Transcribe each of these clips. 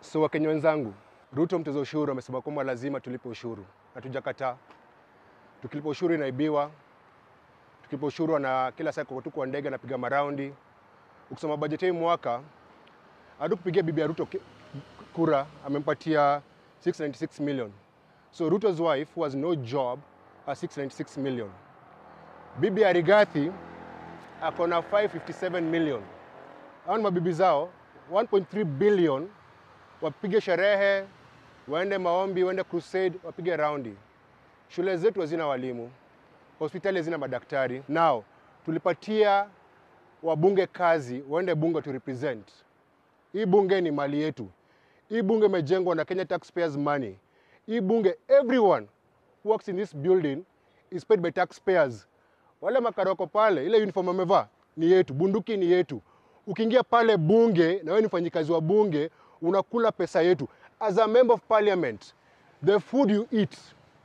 So Wakenya wenzangu, Ruto mtoza ushuru amesema kwamba lazima tulipe ushuru. Hatujakataa. Tukilipa ushuru inaibiwa, tukilipa ushuru na kila saa tuko kwa ndege anapiga maraundi. Ukisoma bajeti hii mwaka hadi kupigia bibi ya Ruto ki- kura amempatia 696 million. So Ruto's wife who has no job has 696 million. Bibi ya Rigathi ako na 557 million. Hao ni mabibi zao 1.3 billion wapige sherehe, waende maombi, waende crusade, wapige raundi. Shule zetu hazina walimu, hospitali hazina madaktari. Nao tulipatia wabunge kazi, waende bunge to represent. Hii bunge ni mali yetu. Hii bunge imejengwa na Kenya taxpayers money. Hii bunge, everyone who works in this building is paid by taxpayers. Wale makaroko pale, ile uniform wamevaa ni yetu, bunduki ni yetu. Ukiingia pale bunge na wewe ni mfanyikazi wa bunge, unakula pesa yetu. As a member of parliament, the food you eat,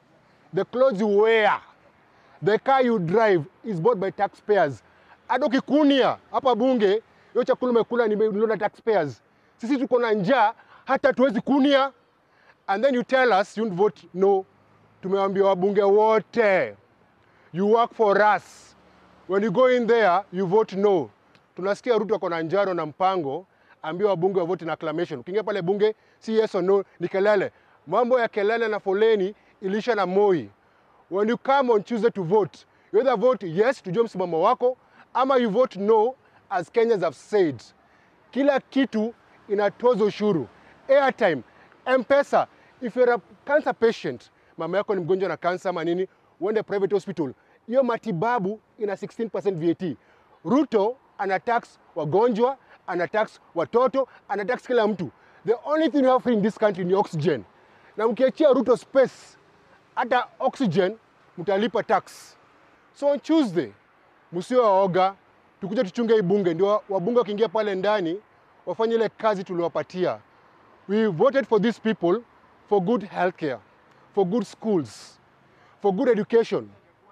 the clothes you wear, the car you drive is bought by taxpayers. Hata ukikunia hapa bunge, hiyo chakula umekula ni milioni na taxpayers. Sisi tuko na njaa, hata tuwezi kunia. And then you tell us you don't vote no. Tumewaambia wabunge wote, you work for us. When you go in there, you vote no. Tunasikia Ruto ako na njaro na mpango, ambia wabunge wa vote na acclamation. Ukiingia pale bunge, si yes or no, ni kelele. Mambo ya kelele na foleni ilisha na Moi. When you come on Tuesday to vote, you either vote yes, tujue msimamo wako, ama you vote no, as Kenyans have said. Kila kitu inatoza ushuru. Airtime, M-Pesa. If you're a cancer patient, mama yako ni mgonjwa na kansa ama nini, uende private hospital, hiyo matibabu ina 16% VAT. Ruto ana tax wagonjwa, ana tax watoto, ana tax kila mtu. The only thing you have free in this country ni oxygen. Na mkiachia Ruto space, hata oxygen mtalipa tax. So on Tuesday, msio waoga, tukuja tuchunge hii bunge, ndio wabunge wakiingia pale ndani wafanye ile kazi tuliwapatia. We voted for these people for good healthcare, for good schools, for good education,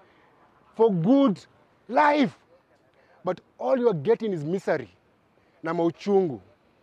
for good life. But all you are getting is misery na mauchungu.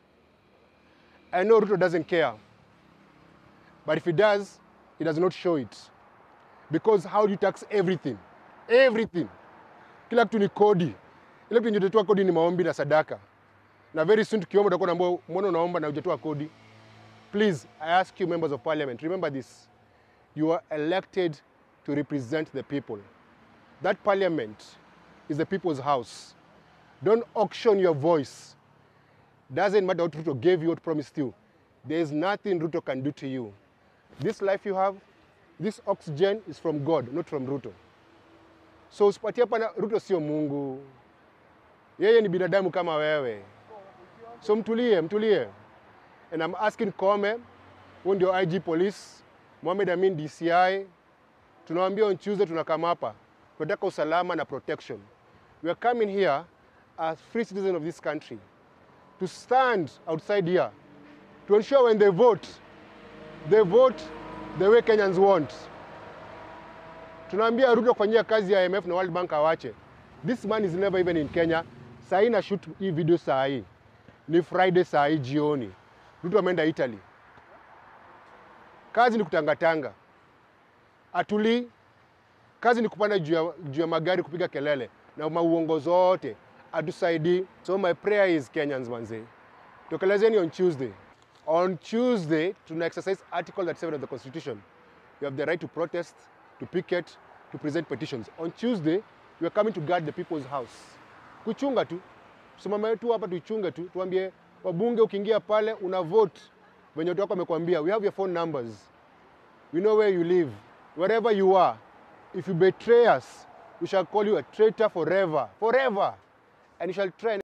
I know Ruto doesn't care. But if he does, he does not show it. Because how do you tax everything? Everything. Kila kitu ni kodi. Ile kitu hujatoa kodi ni maombi na sadaka. Na very soon tukiomba utakuwa unaambiwa mbona unaomba na hujatoa kodi? Please, I ask you members of parliament, remember this. You are elected to represent the people. That parliament is the people's house. Don't auction your voice. Doesn't matter what Ruto gave you, what promised you. There is nothing Ruto can do to you. This life you have, this oxygen is from God, not from Ruto. So usipatie hapa na Ruto sio Mungu. Yeye ni binadamu kama wewe. So mtulie, mtulie. And I'm asking Kome, huyu ndio IG police, Mohamed Amin DCI. Tunawaambia on Tuesday tunakama hapa. Tunataka usalama na protection. We are coming here as free citizens of this country to stand outside here to ensure when they vote, they vote the way Kenyans want. Tunaambia Ruto kufanyia kazi ya IMF na World Bank awache. This man is never even in Kenya. Saa hii na shoot hii video saa hii. Ni Friday saa hii jioni. Ruto ameenda Italy. Kazi ni kutangatanga. Atulii. Kazi ni kupanda juu ya, juu ya magari kupiga kelele na mauongo zote atusaidii. So my prayer is Kenyans manze, tokelezeni on Tuesday. On Tuesday tuna exercise article 37 of the constitution. You have the right to protest, to picket, to present petitions. On Tuesday we are coming to guard the people's house. Kuchunga tu, simama tu hapa tuichunge tu, tuambie wabunge, ukiingia pale una vote venye watu wako wamekwambia. We have your phone numbers. We know where you live. Wherever you are, if you betray us, we shall call you a traitor forever, forever. And you shall try